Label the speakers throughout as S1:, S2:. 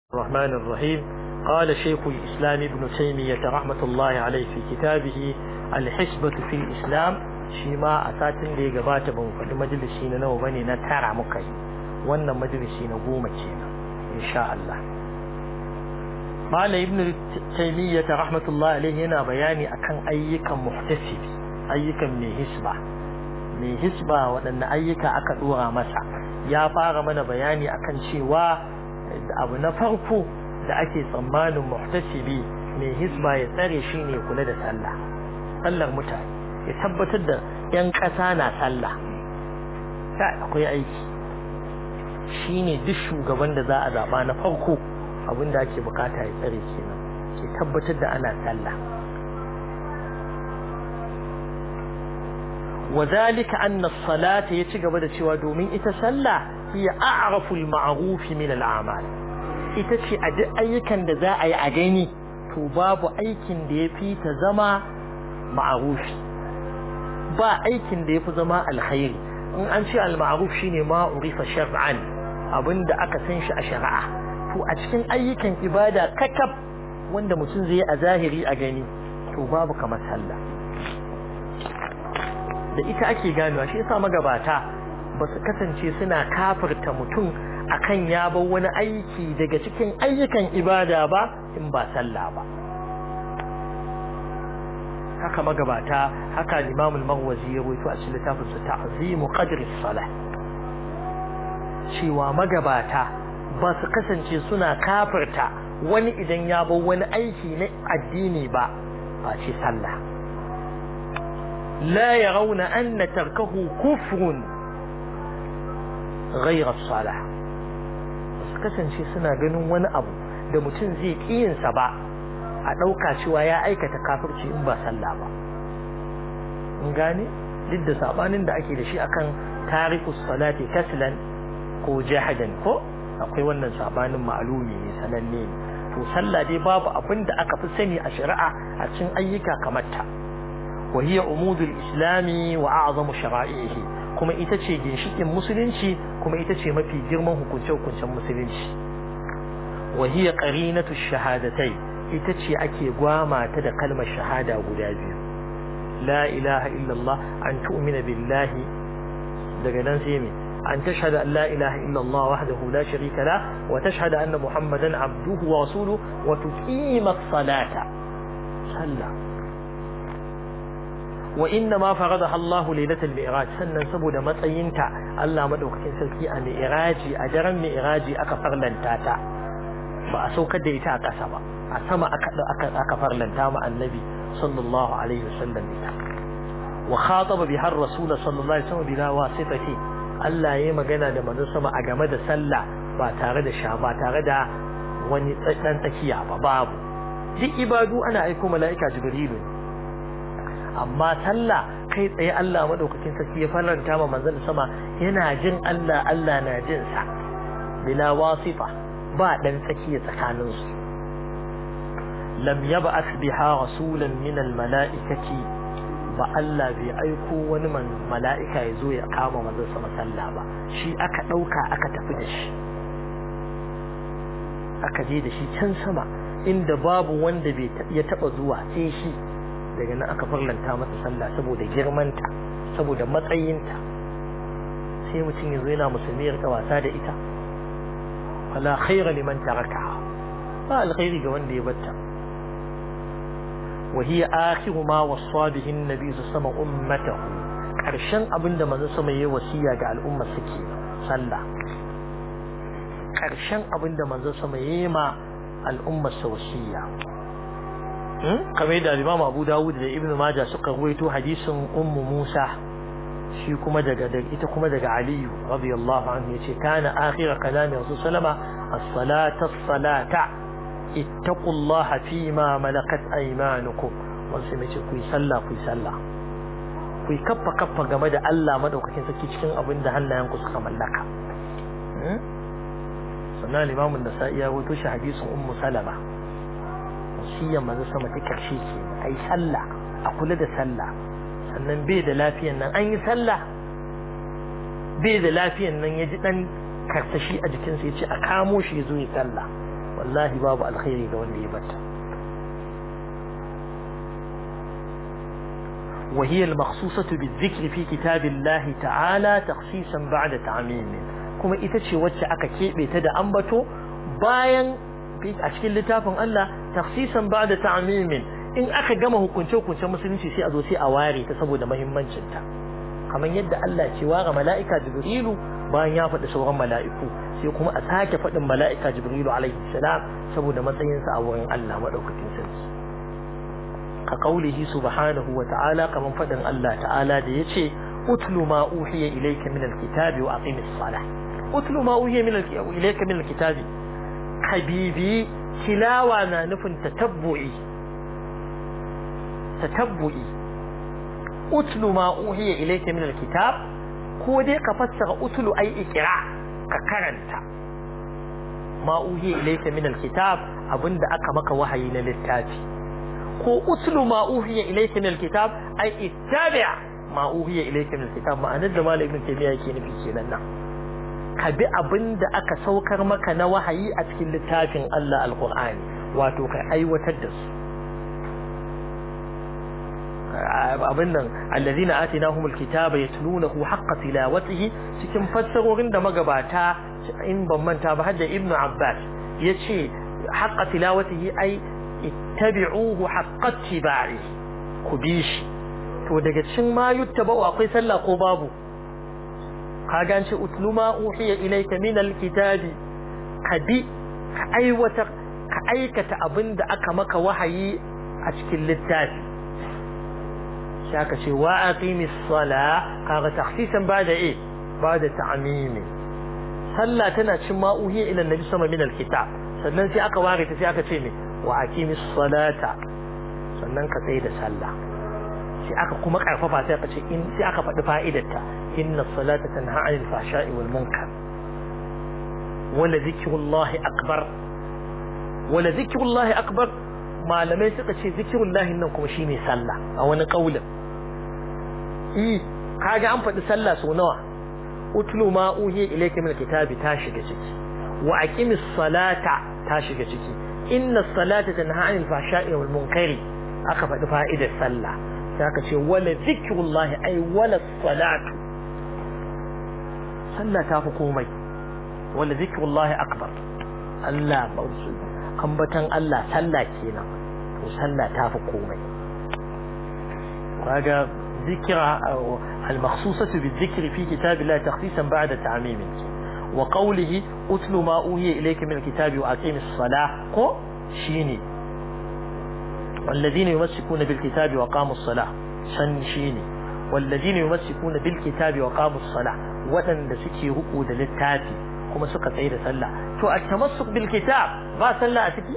S1: الرحمن الرحيم قال شيخ الإسلام ابن تيمية رحمة الله عليه في كتابه الحسبة في الإسلام شيما أساتن دي قبات بمفد مجلسين نو بني نتارع مكي وانا مجلسين قومة إن شاء الله قال ابن تيمية رحمة الله عليه هنا بياني أكن أيكا محتسب أيكا من حسبة من حسبة وأن أيكا أكدورا مسا يا فار من بياني أكن شيوا abu na farko da ake tsammanin muhtasibi mai hisba ya tsare shi ne kula da sallah sallar mutane ya tabbatar da yan ƙasa na sallah akwai aiki shi ne duk shugaban da za a zaɓa na farko abin da ake bukata ya tsare kenan ke tabbatar da ana sallah وذلك أن الصلاة يتجب da cewa domin ita sallah hiya a'raful ma'ruf min al'amal ita ce a duk ayyukan da za a yi a gani to babu aikin da yafi ta zama ma'rufi ba aikin da yafi zama alkhairi in an ce al-ma'ruf shine ma urifa shar'an abinda aka san shi a shari'a to a cikin ayyukan ibada kakaf wanda mutum zai a zahiri a gani to babu kamar sallah da ita ake ganewa shi yasa magabata ba su kasance suna kafirta mutum akan ya bar wani aiki daga cikin ayyukan ibada ba in ba sallah ba haka magabata haka Imam al-Maghwazi ya rawaito a cikin littafin sa Ta'zimu Qadri as-Salah cewa magabata ba su kasance suna kafirta wani idan ya bar wani aiki na addini ba ba ce sallah لا يرون أن تركه كفر غير الصلاة kasance suna ganin wani abu da mutum zai ƙiyinsa ba a ɗauka cewa ya aikata kafirci in ba sallah ba in gane duk da sabanin da ake da shi akan tarikus salati kaslan ko jahadan ko akwai wannan sabanin ma'alumi ne sananne to sallah dai babu abin da aka fi sani a shari'a a cikin ayyuka kamar ta وهي عمود الإسلام وأعظم شرائعه كما إتشي جنشيك مسلنشي كما إتشي ما في جرمان هكونشو كونشو مسلنشي وهي قرينة الشهادتين إتشي أكي قواما تدى كلمة شهادة ودابي لا إله إلا الله أن تؤمن بالله دقنا سيمي أن تشهد أن لا إله إلا الله وحده لا شريك له وتشهد أن محمدا عبده ورسوله وتقيم الصلاة صلى وإنما فرضها الله ليلة المئراج سنن سبو matsayinta Allah madaukakin sarki a mi'raji a daren mi'raji aka farlanta ta ba a saukar da ita a ƙasa ba a sama aka aka aka farlanta ma annabi sallallahu alaihi wasallam ita wa khataba biha ar-rasul sallallahu alaihi wasallam bila wasitati Allah yayi magana da manzon sama a game da sallah ba tare da sha ba tare da wani dan tsakiya ba babu duk ibadu ana aiko mala'ika jibrilu amma sallah kai tsaye Allah madaukakin sarki ya faranta ma manzon sama yana jin Allah Allah na jin sa bila wasifa ba dan tsakiya tsakanin su lam yab'ath biha rasulan min al mala'ikati ba Allah bai aiko wani mala'ika ya zo ya kama manzon sama sallah ba shi aka dauka aka tafi da shi aka je da shi can sama inda babu wanda bai ya taba zuwa sai shi daga nan aka farlanta masa sallah saboda girmanta saboda matsayinta sai mutum yanzu yana musulmi ya rika wasa da ita wala khaira liman tarakaha ba alkhairi ga wanda ya batta wa hiya akhiru ma wasa bihi annabi sama ummatahu karshen abinda manzo sama yayi wasiya ga al'umma suke sallah karshen abinda manzo sama yayi ma al'umma sa wasiya kamar da Imam Abu Dawud da Ibn Majah suka ruwaito hadisin Ummu Musa shi kuma daga ita kuma daga Ali radiyallahu anhu yace kana akhir kalami Rasul sallama as-salata as-salata ittaqullaha fima malakat aymanukum wasu mai ce ku yi sallah ku yi sallah ku yi kaffa kaffa game da Allah madaukakin sarki cikin abin da hannayenku suka mallaka sannan Imam Nasa'i ya ruwaito shi hadisin Ummu Salama wasiyar manzo sama ta karshe ke ai sallah a kula da sallah sannan bai da lafiyan nan an yi sallah bai da lafiyan nan ya ji dan karsashi a jikinsa ya ce a kamo shi ya zo ya sallah wallahi babu alkhairi ga wanda ya bata وهي المخصوصة بالذكر في كتاب الله تعالى تخصيصا بعد تعميم كما إتشي وجه أكا كيبي تدى أنبتو باين في أشكال لتافن الله تخصيصا بعد تعميم إن أكا قمه كنشو كنشو مسلم سي أدو سي أواري تسبو دا مهم منشنتا كما يدى الله شواغ ملائكة جبريل باين يافد سورا ملائكو sai kuma a sake faɗin mala'ika jibrilu alaihi salam saboda matsayinsa a wurin Allah maɗaukakin sarki ka kaulihi subhanahu wa ta'ala kaman faɗin Allah ta'ala da ya ce utlu ma uhiya ilayka min alkitabi wa aqimis salah utlu ma uhiya min ilayka min alkitabi habibi tilawa na nufin tatabbu'i tatabbu'i utlu ma uhiya ilayka min alkitab ko dai ka fassara utlu ai ikra ka karanta ma uhiya ilayka min alkitab abinda aka maka wahayi na littafi ko utlu ma uhiya ilayka min alkitab ai ittabi' ma uhiya ilayka min alkitab ma'anar da malamin tabiya yake nufi kenan nan ka bi abinda aka saukar maka na wahayi a cikin littafin Allah alqur'ani wato ka aiwatar da su abin nan allazina atinahumul kitaba yatlunahu haqqa tilawatihi cikin fassarorin da magabata in ban manta ba hadda ibnu abbas yace haqqa tilawatihi ai ittabi'uhu haqqa ittiba'i ku bi shi to daga cikin ma yuttaba'u akwai sallah ko babu kaga an ce utlu ma uhiya ilayka min alkitabi ka bi ka aiwata ka aikata abinda aka maka wahayi a cikin littafi shaka ce wa aqimis sala kaga takhsisan bada eh bada ta'mimi sallah tana cin ma uhiya ila annabi sama min alkitab sannan sai aka ware ta sai aka ce me wa aqimis salata sannan ka tsaye da sallah sai aka kuma karfafa sai aka ce in sai aka faɗi fa'idarta inna salata tanha 'anil fahsha'i wal munkar wala zikrullahi akbar wala zikrullahi akbar malamai suka ce zikrullahi nan kuma shine sallah a wani kaulin eh kaga an faɗi sallah so nawa utlu ma uhiya ilayka min alkitabi ta shiga ciki wa aqimis salata ta shiga ciki inna salata tanha 'anil fahsha'i wal munkari aka faɗi fa'idar sallah sai aka ce wala zikrullahi ay wala salatu sallah ta fi komai wala zikrullahi akbar Allah bausu ambatan Allah sallah kenan to sallah ta fi komai kaga ذكر المخصوصة بالذكر في كتاب الله تخصيصا بعد تعميم وقوله أتل ما أوهي إليك من الكتاب وأقيم الصلاة قو شيني والذين يمسكون بالكتاب وقاموا الصلاة شن شيني والذين يمسكون بالكتاب وقاموا الصلاة وأن سكي رقود للتاتي كما سكت عيد سلا تو التمسك بالكتاب با سلا أتكي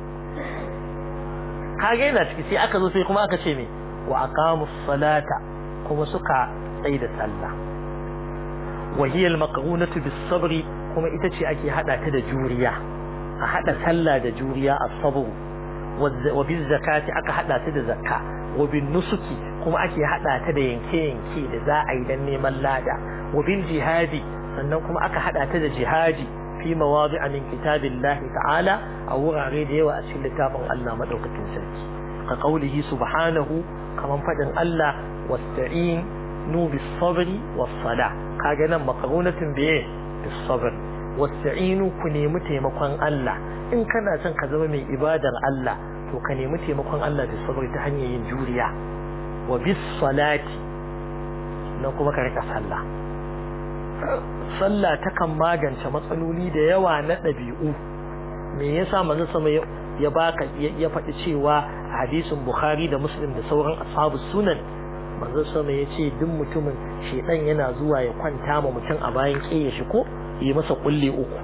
S1: كاجينا تكي سي أكدو سي كما أكشيمي وأقاموا الصلاة كما سكا عيد سلا وهي المقرونة بالصبر كما إتشي أكي هذا كده جوريا هذا سلا ده جوريا الصبر وبالزكاة أكا حدا تدا زكاة وبالنسك كما أكي حدا تدا ينكي ينكي لذا أيضا نيمان لادا وبالجهاد sannan kuma aka hada ta da jihadi fi mawadi'a min kitabillahi ta'ala a wurare da yawa a cikin littafin Allah madaukakin sarki ka qaulihi subhanahu kaman fadin Allah wasta'in nu bis sabri was sala kaga nan makarunatun biye bis sabr wasta'inu ku nemi taimakon Allah in kana son ka zama mai ibadar Allah to ka nemi taimakon Allah da sabri ta hanyar yin juriya wa bis salati na kuma ka rika sallah sallah takan magance matsaloli da yawa na ɗabi'u me yasa manzon sama ya baka ya faɗi cewa a hadisin Bukhari da Muslim da sauran ashabu sunan manzon sama ya ce duk mutumin shedan yana zuwa ya kwanta ma mutum a bayan ƙeye shi ko yi masa kulle uku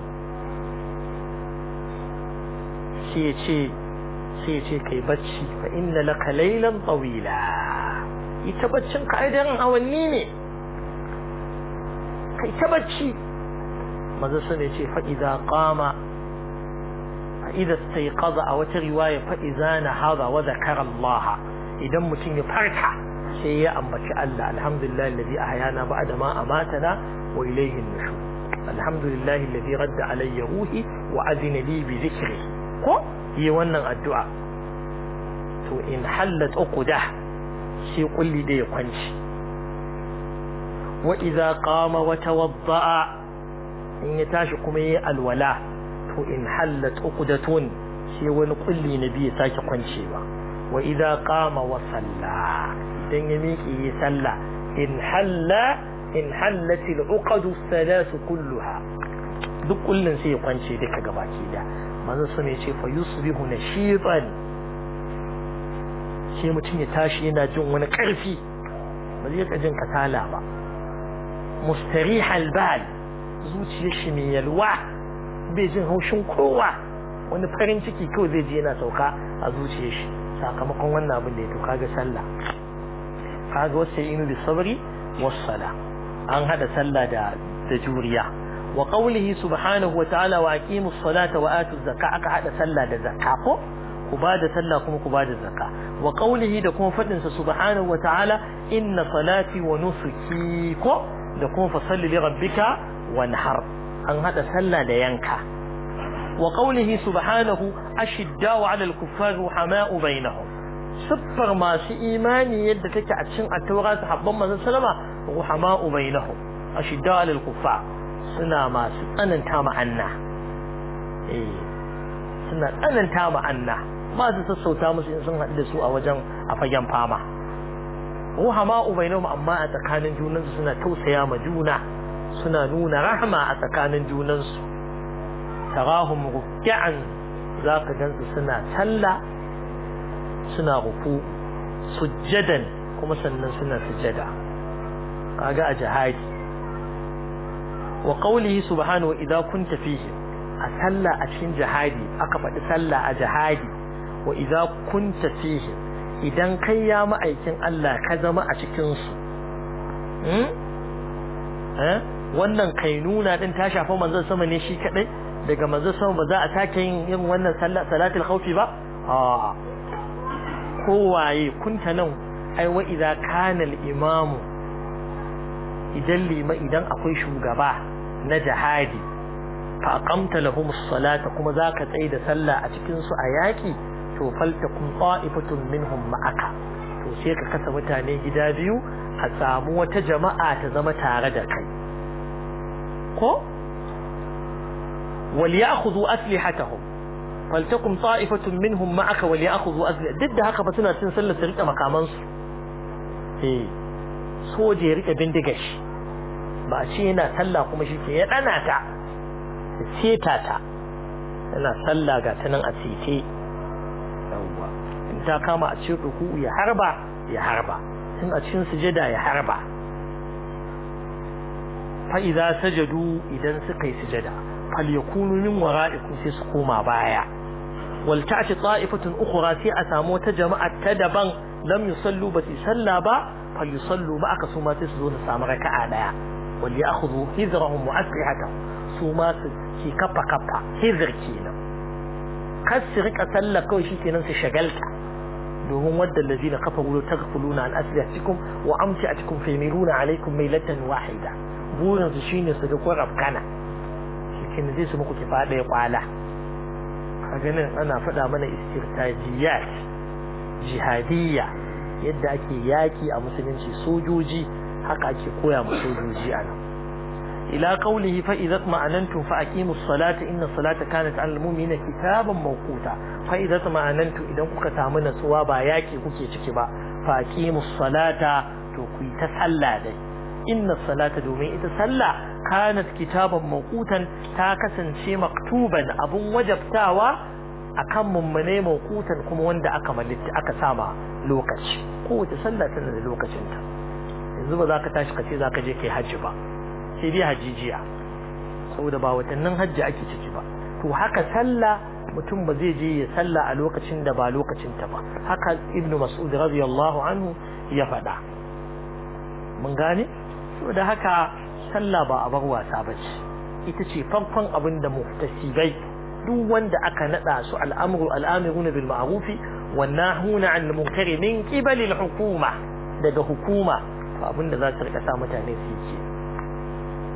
S1: sai ya ce sai ya ce kai bacci fa inna laka laylan tawila ita baccin ka ai daren awanni ne kai ta bacci maza sun ce fa idza qama fa idza istayqaza a wata riwaya fa idza nahada wa zakara Allah idan mutum ya farka sai ya ambaci Allah alhamdulillah alladhi ahyana ba'da ma amatana wa ilayhi nushur alhamdulillahi alladhi radda alayya ruhi wa azina li bi dhikri ko yi wannan addu'a to in hallat uqda shi kulli da ya kwanci wa idza qama wa tawadda'a in ya tashi kuma yi alwala to in hallat uqdatun shi wani kulli na biyu sake kwancewa wa idza qama wa salla idan ya miƙe yi sallah in halla in hallati al-uqadu thalath kulluha duk kullun sai ya kwance duka gabaki da manzo sun ce fa yusbihu nashitan sai mutum ya tashi yana jin wani karfi ba zai jin kasala ba mustarih al-bal zuciyar shi mai yalwa bai jin haushin kowa wani farin ciki kawai zai je yana sauka a zuciyar shi sakamakon wannan abin da ya to kaga sallah kaga wasu inu bi sabri wassala an hada sallah da da juriya wa qawlihi subhanahu wa ta'ala wa aqimus salata wa atuz zakka aka hada sallah da zakka ko ku bada sallah kuma ku bada zakka wa qawlihi da kuma fadin sa subhanahu wa ta'ala inna salati wa nusuki ko da kuma fasalli li rabbika wanhar an hada sallah da yanka wa qawlihi subhanahu ashiddau 'ala al-kuffari ruhama'u bainahum siffar masu imani yadda take a cikin at-taura sahabban manzon sallama ruhama'u bainahum ashiddau 'ala al-kuffar suna masu tsananta ma'anna eh suna tsananta ma'anna ba su sassauta musu in sun haɗu da su a wajen a fagen fama ruhama'u bainahum amma a tsakanin junansu suna tausaya ma juna suna nuna rahma a tsakanin junansu tarahum ruk'an zaka gansu suna sallah suna ruku sujjadan kuma sannan suna sujjada kaga a jihadi wa qawlihi subhanahu idza kunta fihi a sallah a cikin jihadi aka faɗi sallah a jihadi wa idza kunta fihi idan kai ya ma'aikin Allah ka zama a cikin su wannan kainuna din ta shafa manzon sama ne shi kadai daga manzon sama ba za a sake yin yin wannan salatul khawfi ba a kowaye kunta nan ai wa idza kana al imamu idan lima idan akwai shugaba na jihadi fa aqamta lahum as-salata kuma zaka tsaye da sallah a cikin su a yaki to faltakum ta'ifatun minhum ma'aka to sai ka kasa mutane gida biyu a samu wata jama'a ta zama tare da kai ko wal ya'khudhu aslihatahum faltakum ta'ifatun minhum ma'aka wal ya'khudhu aslihat duk da haka fa suna cin sallar su rike makaman su eh soje ya rike bindigar shi ba ce yana sallah kuma shi ke ya dana ta seta ta yana sallah ga ta nan a sete yawwa in ta kama a cikin ruku ya harba ya harba in a cikin sujada ya harba fa idza sajadu idan suka yi sujada fal yakunu min wara'ikum sai su koma baya wal ta'ti ta'ifatun ukhra sai a samu wata jama'a ta daban lam yusallu ba su salla ba fal yusallu ma aka su ma sai su zo su samu raka'a daya wal ya'khudhu hizrahum wa aslihatahum su ma su ki kafa kafa hizr kenan kar su rika sallah kawai shikenan su shagalta domin wadda allazina kafaru taghfuluna an aslihatikum wa amtiatikum faymiluna alaykum maylatan wahida burin su shine su ga ko rafkana shikenan zai su muku kifa daya kwala kaga nan ana faɗa mana istirtajiyat jihadiyya yadda ake yaki a musulunci sojoji haka ake koya ma sojoji a nan ila qawlihi fa idza ma'anantum fa aqimus salata inna salata kanat 'alal mu'minina kitaban mawquta fa idza ma'anantum idan kuka samu natsuwa ba yaki kuke ciki ba fa aqimus salata to ku yi ta sallah dai inna salata domin ita sallah kanat kitaban mawqutan ta kasance maktuban abun wajabtawa akan mummune mawqutan kuma wanda aka malitta aka sama lokaci kowace sallah tana da lokacinta yanzu ba za ka tashi ka ce za ka je kai hajji ba sai dai hajijiya saboda ba watannin hajji ake ciki ba to haka sallah mutum ba zai je ya sallah a lokacin da ba lokacin ta ba haka ibnu mas'ud radiyallahu anhu ya faɗa mun gane saboda haka sallah ba a bar wasa ba ce ita ce farkon abin da muhtasibai duk wanda aka nada su al'amru al'amiruna bil ma'rufi wan nahuna 'anil munkari min qibali al hukuma daga hukuma to abin da za su rika sa mutane su yi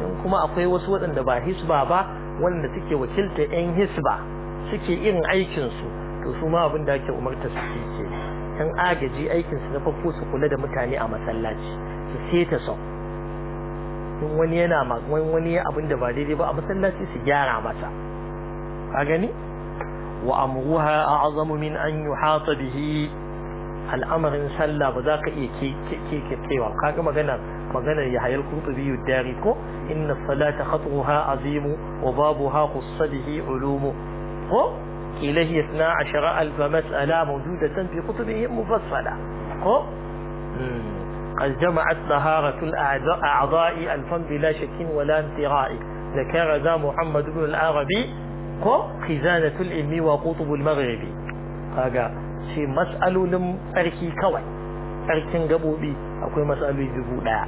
S1: in kuma akwai wasu waɗanda ba hisba ba wanda suke wakilta 'yan hisba suke irin aikinsu to su ma abin da ake umarta su ke yan agaji aikinsu na farko su kula da mutane a masallaci su seta sau in wani yana wani abin da ba daidai ba a masallaci su gyara masa ka gani wa amruha a'zamu min an yuhata bihi al'amarin sallah ba za ka iya ke kewa kaga maganar maganar ya hayar kurtubi dari ko inna salata khatruha azimu wa babuha qussa bihi ulumu ko kila hiya 12 alf mas'ala mawjudatan fi kutubihim mufassala ko قد جمعت طهارة الأعضاء ألفا بلا شك ولا انتراء ذكر ذا محمد بن العربي خزانة العلم وقطب المغرب هذا شيء مسألة لم أركي كوي أركين قبوبي أكوي مسألة جبو لا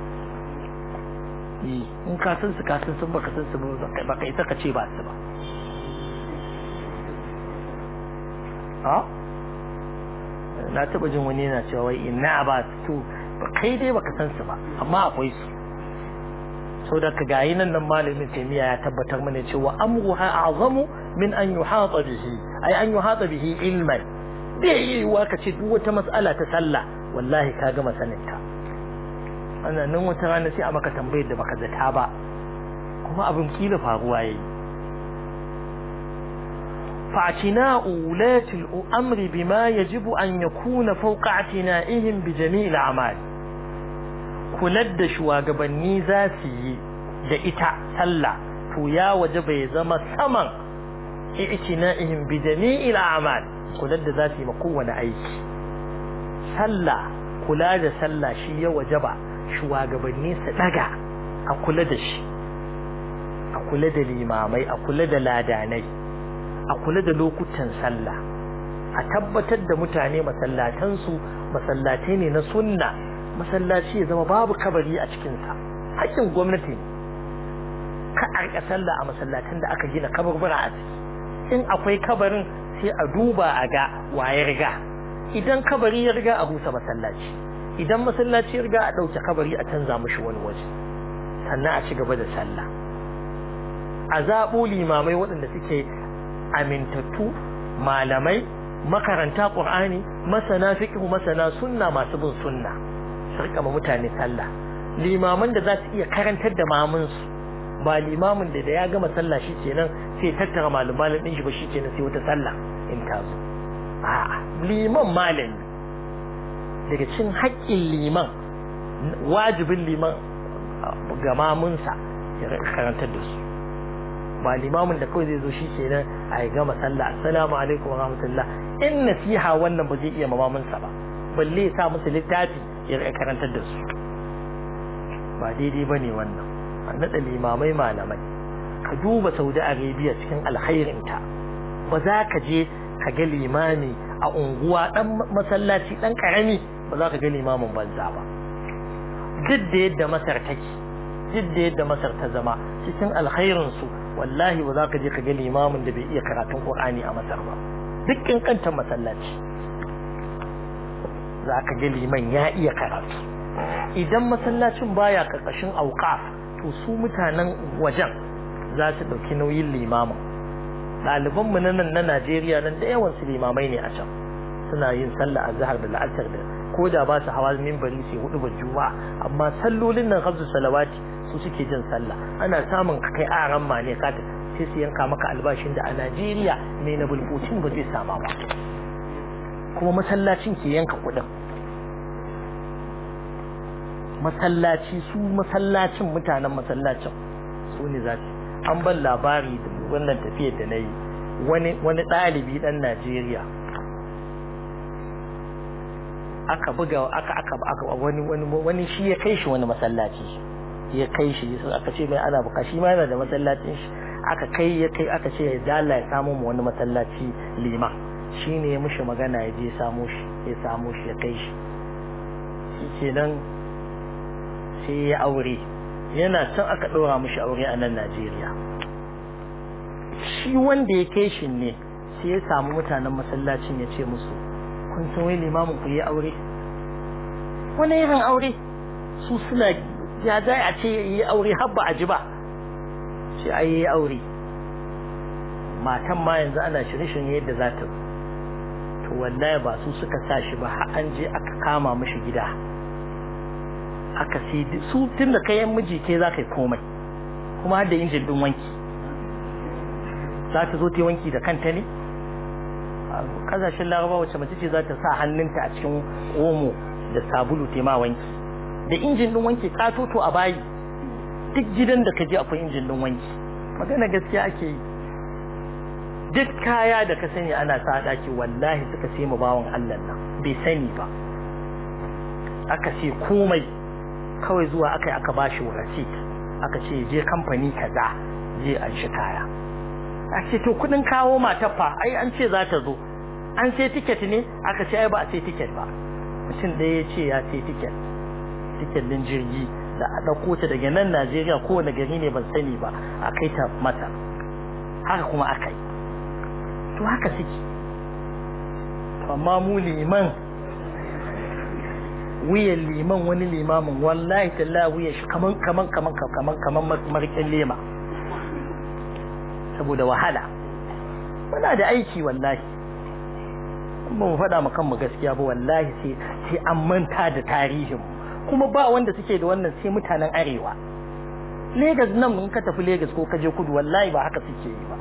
S1: in ka san su ka san sun baka san su ba ka ita ka ce ba su ba a na taba jin wani yana cewa wai ina ba su kai dai baka san su ba amma akwai su so da ka gayi nan nan malamin taimiya ya tabbatar mana cewa amruha a'zamu min an yuhata bihi ay an yuhata bihi ilman bai yi wa ka ce duk wata mas'ala ta sallah wallahi ka gama sanin ta ana nan wata rana sai a maka tambayar da baka zata ba kuma abin kila faruwa yayi فاعتناء ولاة الأمر بما يجب أن يكون فوق اعتنائهم بجميع الأعمال كلد شواغبني ذاتي da ita sallah to ya waje bai zama saman i'tina'ihim bi jami'il a'mal kula da za su yi kowane aiki sallah kula da sallah shi ya waje ba shugabanni su daga a kula da shi a kula da limamai a kula da ladanai a kula da lokutan sallah a tabbatar da mutane masallatansu masallatai ne na sunna masallaci ya zama babu kabari a cikinsa hakkin gwamnati ka a rika sallah a masallatan da aka gina kabarbura a ciki in akwai kabarin sai a duba a ga waye riga idan kabari ya riga a rusa masallaci idan masallaci ya riga a ɗauke kabari a canza mushi wani waje sannan a ci gaba da sallah a zaɓo limamai waɗanda suke amintattu malamai makaranta ƙur'ani masana fiqh masana sunna masu bin sunna su rika ma mutane sallah limaman da za su iya karantar da mamunsu ba limamin da da ya gama sallah shi kenan sai tattara malumalin din shi ba shi kenan sai wata sallah in ta zo a'a liman malami daga cin haƙƙin liman wajibin liman ga mamunsa ya karantar da su ba limamin da kawai zai zo shi kenan a yi gama sallah assalamu alaikum wa rahmatullah in nasiha wannan ba zai iya mamaminsa ba balle ya sa musu littafi ya karantar da su ba daidai ba ne wannan a naɗa limamai malamai ka duba saudi arabia cikin alkhairinta ba za ka je ka ga limami a unguwa ɗan masallaci ɗan ƙarami ba za ka ga limamin banza ba duk da yadda masar take duk da yadda masar ta zama cikin alkhairinsu wallahi ba za ka je ka ga limamin da bai iya karatun qur'ani a masar ba duk kankantar masallaci za ka ga liman ya iya karatu idan masallacin baya karkashin auqaf to su mutanen wajen za su ɗauki nauyin limamin ɗalibanmu na nan na Najeriya nan da yawan su limamai ne a can suna yin sallah a zahar da la'asar da ko da ba su hawa mimbari sai hudu ba juma'a amma sallolin nan hamsu salawati su suke jin sallah ana samun ka kai aran ma ne ka sai su yanka maka albashin da a Najeriya mai na bulbutin ba zai sama ba kuma masallacin ke yanka kuɗin masallaci su masallacin mutanen masallacin su ne za su an ban labari da wannan tafiyar da na yi wani ɗalibi ɗan Najeriya aka buga aka aka aka wani wani wani shi ya kai shi wani masallaci ya kai shi aka ce mai ana buka shi ma yana da masallacin shi aka kai ya kai aka ce ya dala ya samu mu wani masallaci liman shine ya mishi magana ya je ya samu shi ya samu shi ya kai shi shi kenan sai ya aure yana can aka ɗora mishi aure a nan Najeriya shi wanda ya kai shi ne sai ya samu mutanen masallacin ya ce musu kun san wai limamin ku yi aure wani irin aure su suna ya za a ce yi aure har ba a ji ba sai ai yi aure matan ma yanzu ana shirye-shirye yadda za ta to wallahi ba su suka sa shi ba har an je aka kama mishi gida aka sai su tun da kayan miji ke za ka yi komai kuma har da injin din wanki za ta zo ta yi wanki da kanta ne kasashen laraba wacce mace ce za ta sa hannunta a cikin omo da sabulu ta ma wanki da injin din wanki katoto a bayi duk gidan da ka je akwai injin din wanki magana gaskiya ake yi duk kaya da ka sani ana sa daki wallahi suka sai mu bawon Allah nan bai sani ba aka ce komai kawai zuwa aka yi aka bashi receipt aka ce je kamfani kaza je an shi kaya a ce to kudin kawo mata fa ai an ce za ta zo an sai ticket ne aka ce ai ba a sai ticket ba mutum ɗaya ya ce ya sai ticket ticket din jirgi da a ɗauko ta daga nan Najeriya kowane gari ne ban sani ba a kai ta mata haka kuma aka yi to haka suke to amma mu liman wuyan liman wani limamin wallahi talla wuyan shi kaman kaman kaman kaman kaman marikin lema saboda wahala muna da aiki wallahi ba mu faɗa mu kanmu gaskiya ba wallahi sai sai an manta da tarihin kuma ba wanda suke da wannan sai mutanen arewa Legas nan in ka tafi Legas ko ka je kudu wallahi ba haka suke yi ba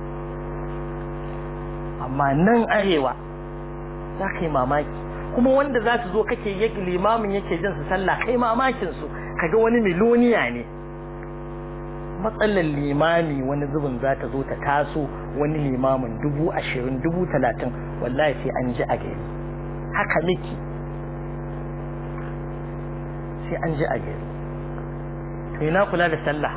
S1: amma nan arewa za ka yi mamaki kuma wanda za su zo kake yake limamin yake jin su sallah kai mamakin su kaga wani miloniya ne matsalar limami wani zubin za ta zo ta taso wani limamin dubu ashirin dubu talatin wallahi sai an ji a gari haka miki sai an ji a gari to ina kula da sallah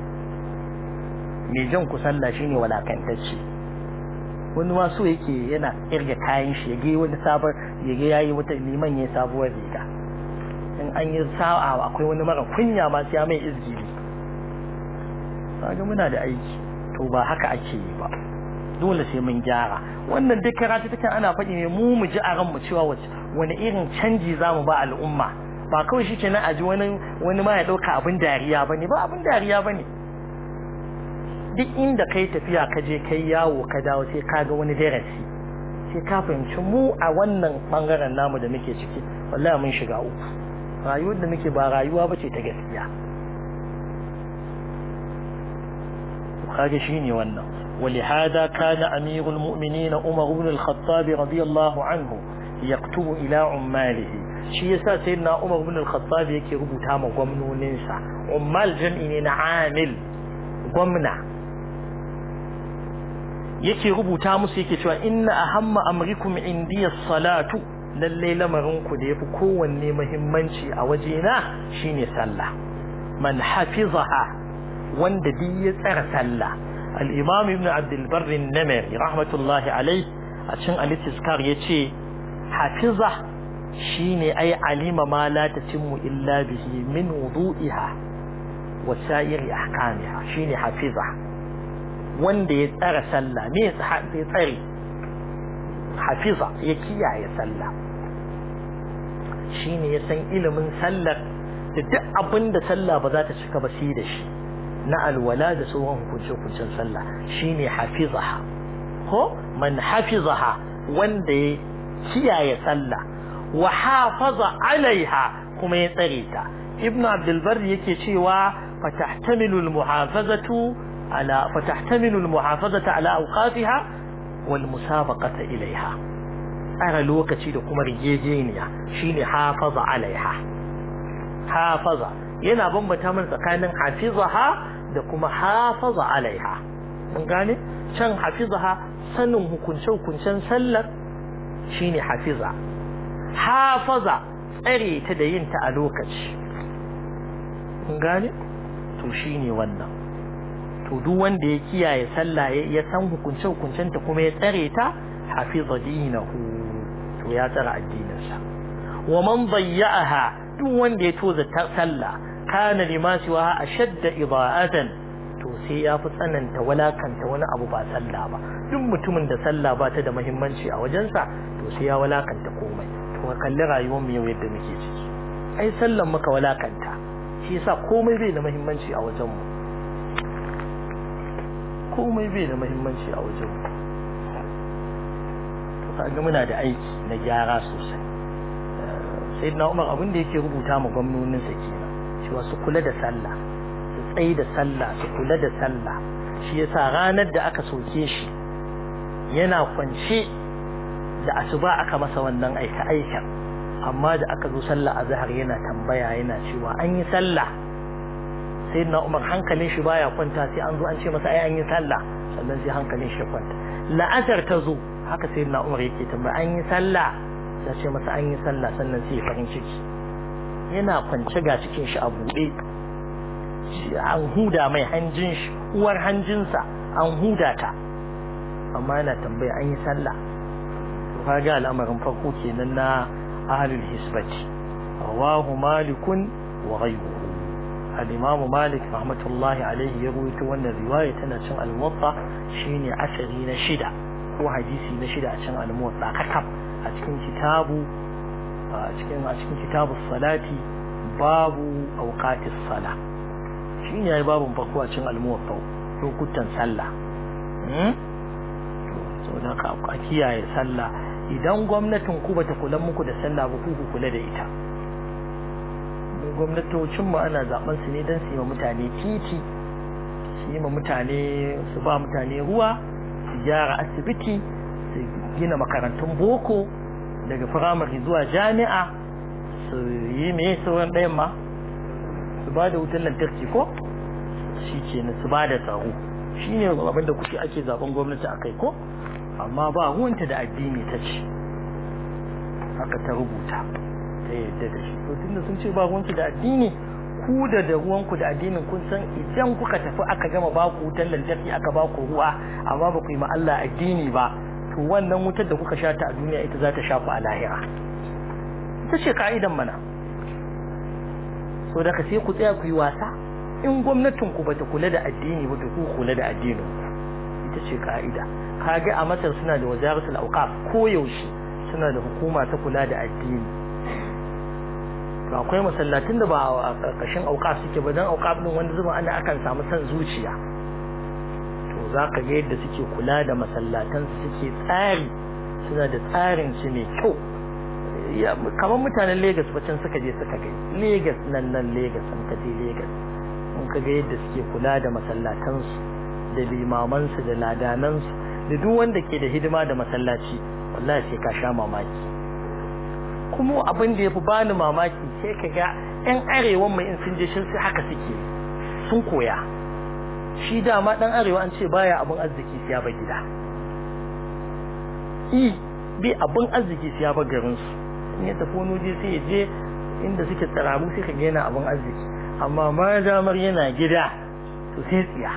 S1: mai jan ku sallah shine walakantacce wani ma so yake yana irga kayan shi yage wani sabon yage yayi wata liman yayi sabuwar riga in an yi sa'a akwai wani mara kunya ma sai mai izgiri kaga muna da aiki to ba haka ake yi ba dole sai mun gyara wannan duk karatu take ana faɗi ne mu mu ji a ran mu cewa wani irin canji zamu ba al'umma ba kawai shi kenan a ji wani wani ma ya ɗauka abin dariya bane ba abin dariya bane duk inda kai tafiya ka je kai yawo ka dawo sai ka ga wani darasi sai ka fahimci mu a wannan bangaren namu da muke ciki wallahi mun shiga uku rayuwar da muke ba rayuwa bace ta gaskiya kage shine wannan ولهذا كان أمير المؤمنين عمر بن الخطاب رضي الله عنه يكتب إلى عماله shi yasa sayyidina Umar ibn al-Khattab yake rubuta ma gwamnoninsa ummal jam'i ne na amil gwamna yake rubuta musu yake cewa inna ahamma amrikum indiya salatu lalle lamarin ku da yafi kowanne muhimmanci a wajena shine sallah man hafizaha wanda duk ya tsara sallah al-imam ibn abd al-barr an-namiri rahmatullahi alayh a cikin al-istizkar yace hafiza shine ai alima ma la tatimmu illa bihi min wudu'iha wa sa'iri ahkamiha shine hafiza wanda ya tsara sallah me ya tsare hafiza ya kiyaye sallah shine ya san ilimin sallar da duk abin da sallah ba za ta cika ba sai da shi na alwala da sauran hukunce-hukuncen sallah shine hafizaha ko man hafizaha wanda ya kiyaye sallah wa hafaza alaiha kuma ya tsare ta ibnu abdul bar yake cewa fatahtamilu almuhafazatu ala fatahtamilu almuhafazata ala awqatiha wal musabaqata ilaiha tsara lokaci da kuma rigejeniya shine hafaza alaiha hafaza yana bambata min tsakanin hafizaha da kuma hafaza alaiha mun gane can hafizaha sanin hukunce hukuncen sallar shine hafiza hafaza tsare ta da yin ta a lokaci mun gane to shine wannan to duk wanda ya kiyaye sallah ya san hukunce hukuncen ta kuma ya tsare ta hafiza dinahu to ya tsara addininsa wa man dayya'aha duk wanda ya toza sallah kana lima siwa ashadda ida'atan to sai ya fi tsananta walakanta wani abu ba sallah ba duk mutumin da sallah ba ta da muhimmanci a wajensa to sai ya walakanta komai to ka kalli rayuwar mu yau yadda muke ciki ai sallan muka walakanta shi yasa komai bai da muhimmanci a wajenmu komai bai da muhimmanci a wajenmu to kaga muna da aiki na gyara sosai sai na umar abin da yake rubuta ma gwamnoninsa kenan cewa su kula da sallah su tsaye da sallah su kula da sallah shi yasa ranar da aka soke shi yana kwance da asuba aka masa wannan aika aikan amma da aka zo sallah azhar yana tambaya yana cewa an yi sallah sai na umar hankalin shi baya kwanta sai an zo an ce masa ai an yi sallah sannan sai hankalin shi kwanta la'asar ta zo haka sai na umar yake tambaya an yi sallah sai ce masa an yi sallah sannan sai farin ciki yana kwance ga cikin shi a buɗe an huda mai hanjin shi uwar hanjinsa an huda ta amma yana tambaya an yi sallah to kaga al'amarin farko kenan na ahlul hisbati rawahu malikun wa ghayruhu al-imam malik rahmatullahi alaihi ya rawaito wannan riwaya tana cin al-muwatta shine asari na shida ko hadisi na shida a cin al-muwatta kakab a cikin kitabu a cikin a cikin kitabu salati babu awqatis sala shine yayi babun farko a cikin al-muwatta lokutan sallah to da ka a kiyaye sallah idan gwamnatin ku bata kula muku da sallah ba ku kula da ita mu gwamnatocin mu ana zaben su ne dan su yi wa mutane titi su yi wa mutane su ba mutane ruwa su gyara asibiti su gina makarantun boko daga firamare zuwa jami'a su yi me sauran ɗayan ma su ba da wutar lantarki ko shi ke su ba da tsaro shi ne abin da kuke ake zaben gwamnati a kai ko amma ba ruwanta da addini ta ce haka ta rubuta ta yadda da shi to tunda sun ce ba ruwanki da addini ku da da ruwanku da addinin kun san idan kuka tafi aka gama ba ku wutar lantarki aka ba ku ruwa amma ba ku yi ma Allah addini ba to wannan wutar da kuka sha ta a duniya ita za ta sha ku a lahira ita ce ka'idan mana so daga sai ku tsaya ku yi wasa in gwamnatin ku bata kula da addini ba to ku kula da addinin ku ita ce ka'ida kage a Masar suna da wazaratul awqaf ko yaushe suna da hukuma ta kula da addini to akwai masallatin da ba a karkashin awqaf suke ba dan awqaf din wanda zuba ana akan samu san zuciya to zaka ga yadda suke kula da masallatan su suke tsari suna da tsarin su mai kyau kamar mutanen Lagos ba can suka je suka gai Lagos nan nan Lagos sun ka je Lagos mun ka ga yadda suke kula da masallatan su da limaman su da ladanan su da duk wanda ke da hidima da masallaci wallahi sai ka sha mamaki kuma abin da yafi bani mamaki sai ka ga ƴan arewan mai in sun je shin sai haka suke sun koya shi dama dan arewa an ce baya abin arziki sai ya ba gida i bi abin arziki sai ya ba garin su in ya tafi wani waje sai ya je inda suke tsaramu sai ka ga yana abin arziki amma ma damar yana gida to sai tsiya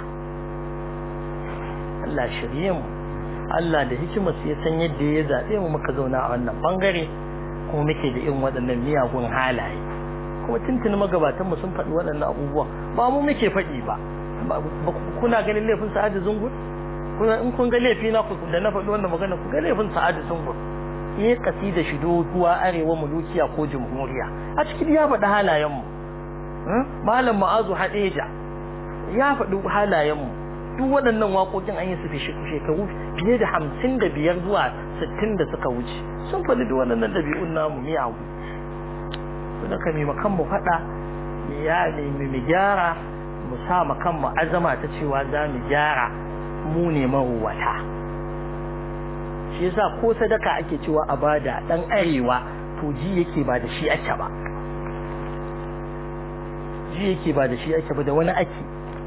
S1: Allah shirye mu Allah da hikimar ya san yadda ya zaɓe mu muka zauna a wannan bangare kuma muke da irin waɗannan miyagun halaye kuma tuntuni magabatan mu sun faɗi waɗannan abubuwa ba mu muke faɗi ba kuna ganin laifin sa'adu zungur kuna in kun ga laifi na ku da na faɗi wannan magana ku ga laifin sa'adu zungur ya kasida shi doguwa arewa mulukiya ko jamhuriya a cikin ya faɗi halayen mu malam ma'azu hadeja ya faɗi halayen mu duk waɗannan waƙoƙin an yi su shekaru fiye da hamsin da biyar zuwa sittin da suka wuce sun faɗi duk waɗannan ɗabi'un namu miyagu su da kami makan mu faɗa ya nemi mu gyara mu sa makan mu azama ta cewa za mu gyara mu ne maruwata shi yasa ko sadaka ake cewa a bada ɗan arewa to ji yake ba da shi ake ba ji yake ba da shi ake ba da wani ake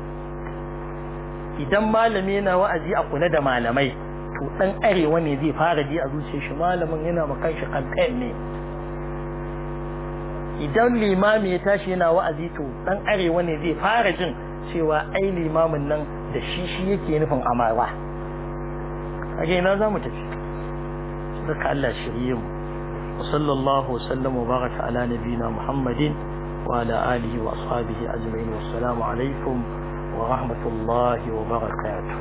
S1: idan malami yana wa'azi a kula da malamai to dan arewa ne zai fara ji a zuciyar shi malamin yana makan shi kankan ne idan limami ya tashi yana wa'azi to dan arewa ne zai fara jin cewa ai limamin nan da shi shi yake nufin amarwa kage ina zamu tafi saka Allah shirye mu wa sallallahu wa sallama wa baraka ala nabiyina muhammadin wa ala alihi wa ashabihi ajma'in wassalamu alaikum ورحمة الله وبركاته